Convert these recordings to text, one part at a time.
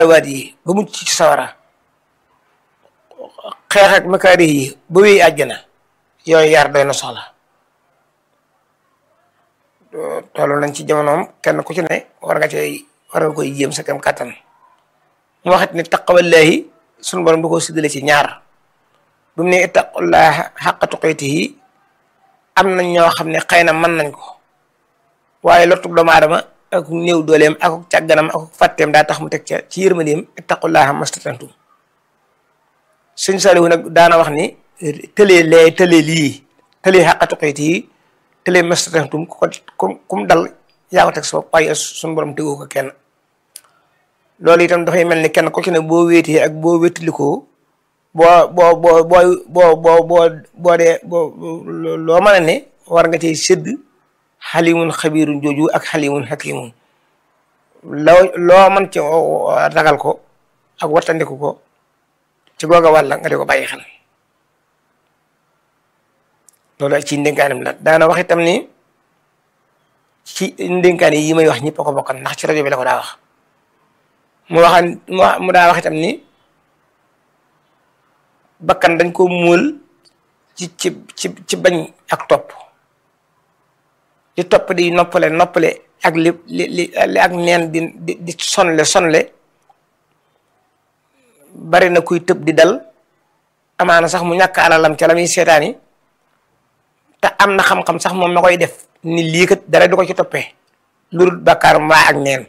waat yi ba mucc ci sawara xeex ak makaari yi ba wéy àjjana yooyu yar doy na soxla tollu nañ ci jamonoom kenn ku ci ne war nga cay war nga koy jéem sa kem kàttan mu waxit ni taqwallahi sunu borom du ko séddale ci ñaar bu mu ne ittaqullaha xaqa tuqatihi am nañ ñoo xam ne xëy na mën nañ ko waaye lotug doomu aadama ak néew dooleem ak càgganam ak fàtteem daa tax mu teg ca ci yërmandeem ittaqullaha mastatantum sëñ Saliou nag daana wax ni tëlee lee tëlee lii tëlee xaqa tuqatihi tëlee mastatantum ku ko kum dal yaa ko teg sa bopp waaye suñu borom tegu ko kenn loolu itam dafay mel ni kenn ku ci ne boo wéetee ak boo wéttilikoo boo boo boo boo boo boo boo boo dee boo loo mën a ne war nga cay sédd xalimun xabirun jooju ak xalimun hakimun loo loo mën ci ragal ko ak wattandiku ko ci googa wàlla nga di ko bàyyi xel loolu ak ci ndénkaanam la daana wax itam ni ci ndénkaan yi may wax ñëpp a ko bokkan ndax ci rajo bi la ko daa wax mu waxan mu daa wax itam ni bakkan dañ ko móol ci ci ci ci bañ ak topp li topp di noppale noppale ak li li li ak neen di di di sonle sonle bari na kuy tëb di dal amaana sax mu ñàkk alalam ca la muy seetaani te am na xam-xam sax moom ma koy def ni lii kat dara du ko ci toppee lu dul bàkkaar mbaa ak neen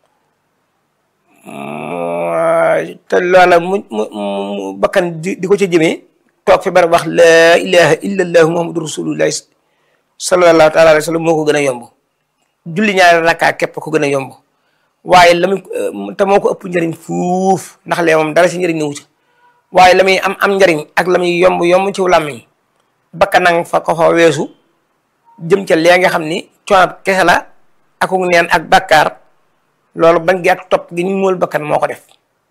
te loola mu mu mu bakkan di di ko ca jëmee toog fi bari wax laa ilaha illa allahu muhammadu rasulullahi sallallahu taala alayhi wa sallam moo ko gën a yomb julli ñaari rakkaa képp ko gën a yomb waaye la muy te moo ko ëpp njëriñ fuuf ndax lee moom dara si njëriñ ñëwu ci waaye la muy am am njëriñ ak la muy yomb yomb ci làmmiñ bakkan nang fa ko fa weesu jëm ca lee nga xam ni coono kese la akuk neen ak bàkkaar loolu bañ gi ak topp gi ñu mool bakkan moo ko def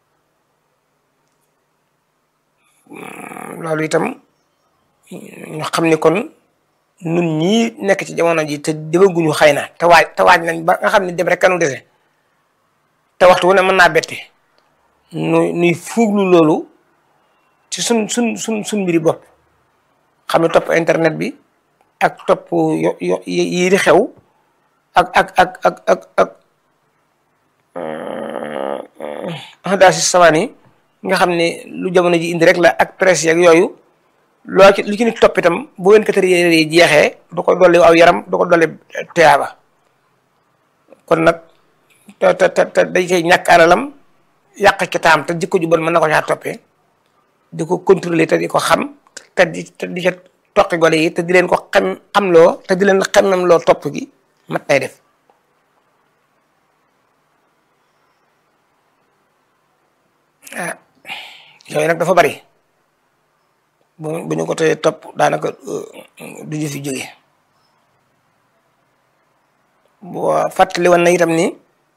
loolu itam ñu xam ni kon nun ñii nekk ci jamono ji te demaguñu xëy na te waaj te waaj nañ ba nga xam ne dem rek kanu dese te waxtu wu ne mën naa bette nu nuy fuuglu loolu ci sun sun sun sun mbiri bopp xam ne topp internet bi ak topp yo yo yi di xew ak ak ak ak ak ak daa si samaan yi nga xam ne lu jamono ji indi rek la ak presse yeeg yooyu loo ci lu ci nit topp itam bu wen katari yi jeexee du ko dolli aw yaram du ko dolli teyaaba kon nag te te te dañ koy ñàkk alalam yàq ci taam te jikko ju bon mën na ko caa toppee di ko contrôler te di ko xam te di te di ca toqi gole yi te di leen ko xam xam loo te di leen xemmem loo topp gi mat nay def ah yooyu nag dafa bari bu bu ñu ko tee topp daanaka du ñu fi jóge boo fàttali woon na itam ni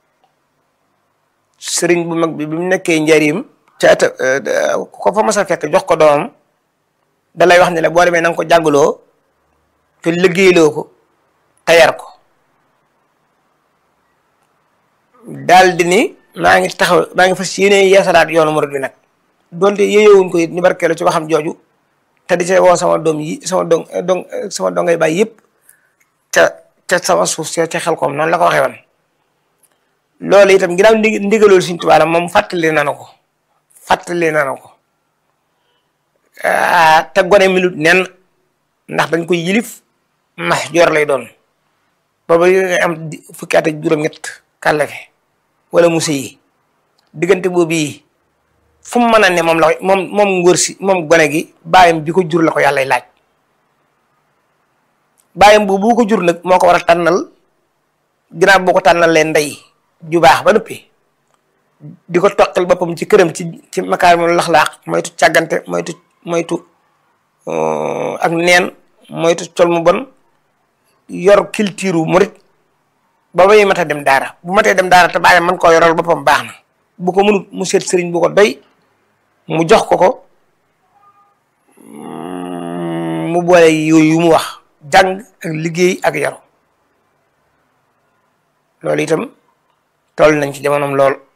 sëriñ bu mag bi bi mu nekkee njariñ caata ko fa mas a fekk jox ko doomam da lay wax ne la boo demee na nga ko jàngaloo te liggéeyloo ko te yar ko daal di ni maa ngi taxaw maa ngi fas yéene yeesalaat yoonu murid bi nag donte yéyowuñ ko it ñu barkeelu ci waxam jooju te di see woo sama doom yi sama dong dong sama dongay bàyyi yëpp ca ca sama suuf si ca xel koom noonu la ko waxee woon loolu itam ginnaaw ndi ndigaloolu Sëriñ Tuubaa la moom fàttali na na ko fàttali na na ko te gone minute nen ndax dañ koy yilif max joor lay doon booba yi nga am fukki at ak juróom-ñett kàllafe wala musa yi diggante boobu yi fu mu mën a ne moom la moom moom ngóor si moom gone gi bàyyam bi ko jur la ko yàlla laaj bàyyam boobu bu ko jur nag moo ko war a tànnal ginnaaw boo ko tànnal leen ndey ju baax ba noppi di ko toqal boppam ci këram ci ci makaarimul laxlaax moytu càggante moytu moytu ak neen moytu col mu bon yor culture murit ba bay mat a dem daara bu matee dem daara te bàyyam man koo yoral boppam baax na bu ko mënut mu seet sëriñ bu ko doy mu jox ko ko mu boole yooyu yu mu wax jàng ak liggéey ak yaru loolu itam toll nañ ci jamonoom lool